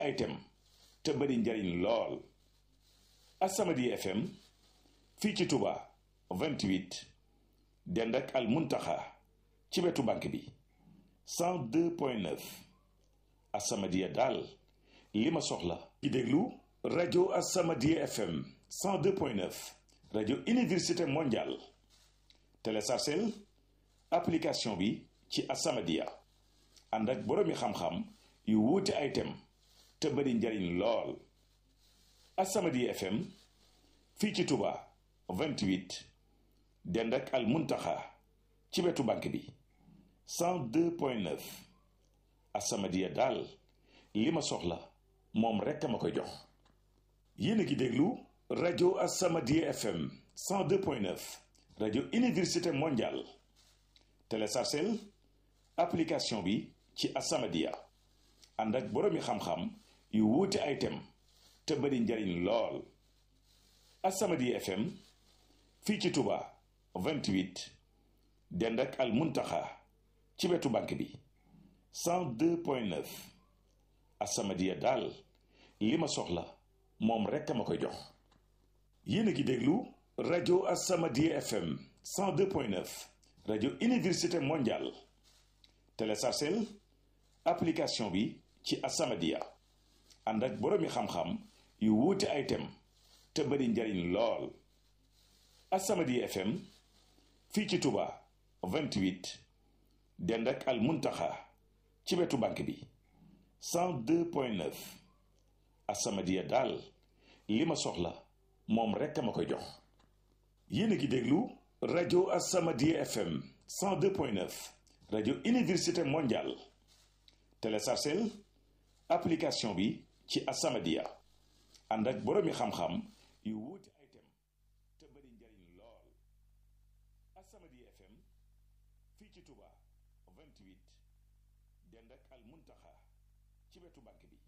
ay tem te bari njariñ lool As-Samadiyya FM fii ci Touba 28 dend ak Al Muntaxa ci wetu banque bi 102.9 As-Samadiyya daal li ma soxla ci déglu rajo As-Samadiyya FM 102.9 rajo université mondiale téléchargeel application bi ci As-Samadiyya ànd ak boroomi xam-xam yu wuute ay tem te bari njariñ lool As-Samadiyya FM fii ci Touba 28 dend ak Al Muntaxa ci wetu banque bi 102.9 As-Samadiyya daal li ma soxla moom rekk ma koy jox yéen a ngi déglu rajo As-Samadiyya FM 102.9 rajo université mondiale téléchargeel application bi ci As-Samadiyya ànd ak boroomi xam-xam yu wuute ay tem te bari njariñ lool As-Samadiyya FM fii ci Touba 28 dend ak Al Muntaxa ci wetu banque bi 102.9 As-Samadiyya daal li ma soxla moom rekk ma koy jox yéen a ngi déglu rajo As-Samadiyya FM 102.9 rajo université mondiale téléchargeel application bi ci As-Samadiyya ànd ak boroomi xam-xam yu wuute ay tem te bari njariñ lool As-Samadiyya FM fii ci Touba 28 dend ak Al Muntaxa ci wetu banque bi 102.9 As-Samadiyya daal li ma soxla moom rekk ma koy jox yéen a ngi déglu rajo As-Samadiyya FM 102.9 rajo université mondiale téléchargeel application bi ci As-Samadiyya ànd ak boroomi xam-xam yu wuute ay tem te bari njariñ lool As-Samadiyya FM fii ci Touba 28 dend ak Al Muntaxa ci wetu banque bi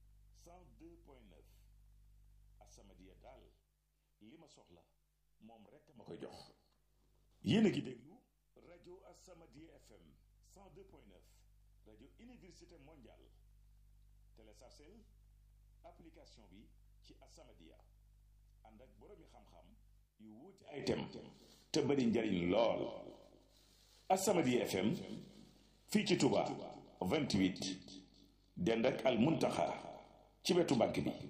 102.9 As-Samadiyya daal li ma soxla moom rekk ma koy jox yéen a ngi déglu rajo As-Samadiyya FM 102.9 rajo université mondiale téléchargeel application bi ci As-Samadiyya ànd ak boroomi xam-xam yu wuute ay tem te bari njariñ lool As-Samadiyya FM fii ci Touba 28 dend ak Al Muntaxa ci wetu banque bi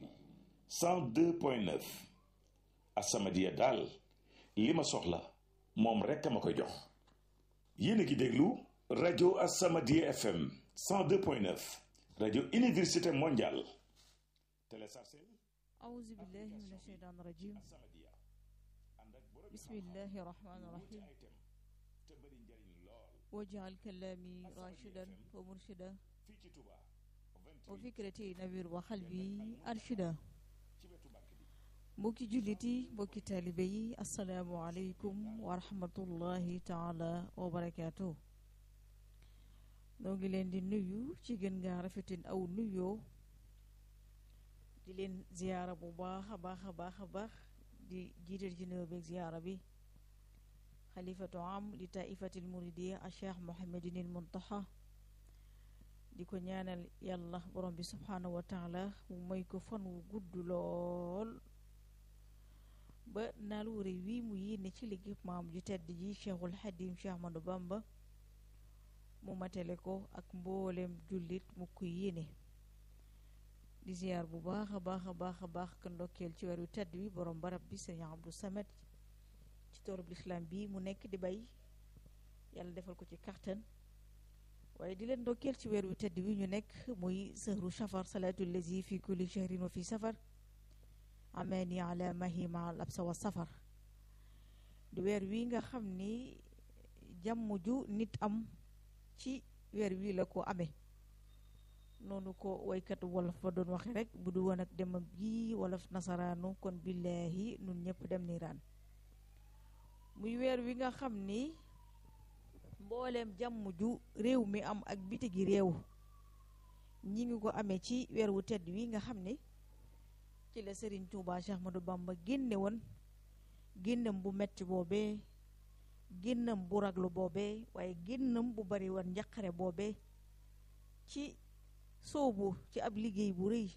102.9 As-Samadiyya daal li ma soxla moom rekk ma koy jox yéen a ngi déglu rajo As-Samadiyya FM 102.9 rajo université mondiale téléchargeel أعوذ بالله من الشيطان الرجيم As-Samadiyya ànd ak boroomi بسم الله الرحمن wuute الرحيم ay tem te bari njariñ lool واجعل كلامي راشدا ومرشدا fii ci Touba 28 وفكرتي نوير وقلبي أرشدا ci wetu banque bi mbokki jullit yi mbokki taalibe yi asalaamualeykum wa rahmatullahi taala wa barakaatu noo ngi leen di nuyu ci gën ngaa rafetin aw nuyoo di leen ziyaara bu baax a baax a baax a baax di jiital ci nuyoo beeg ziyaara bi xalifatu am li taifatil muridiya a cheikh mohamadinil muntaxa di ko ñaanal yàlla borom bi subhaanahu wa taala mu may ko fan wu gudd lool ba naal wu rëy wii mu yéene ci liggéey maam ju tedd ji cheikhul xadim cheikh Ahmadou Bamba mu matale ko ak mboolem jullit mu ko yéene di ziyaar bu baax a baax a baax a baax ka ndokkeel ci weeru tedd bi borom barab bi sëriñ Abdou Samet ci toolub lislaam bi mu nekk di bay yàlla defal ko ci kattan waaye di leen ndokkeel ci weer wu tedd wi ñu nekk muy sëhru safar salaatu lazi fi kulli shahrin wa fi safar amani ala mahi ma al absa wa safar di weer wi nga xam ni jàmm ju nit am ci weer wi la ko amee noonu ko waykat wolof ba doon waxe rek bu du woon ak demam gi wolof nasaraanu kon billaahi nun ñëpp dem niiraan muy weer wi nga xam ni mbooleem jàmm ju réew mi am ak bitigi réew ñi ngi ko amee ci weer wu tedd wi nga xam ne ci la Serigne Touba Cheikh Ahmadou Bamba génne woon génnam bu metti boobee génnam bu raglu boobee waaye génnam bu bari woon njaqare boobee ci soobu ci ab liggéey bu rëy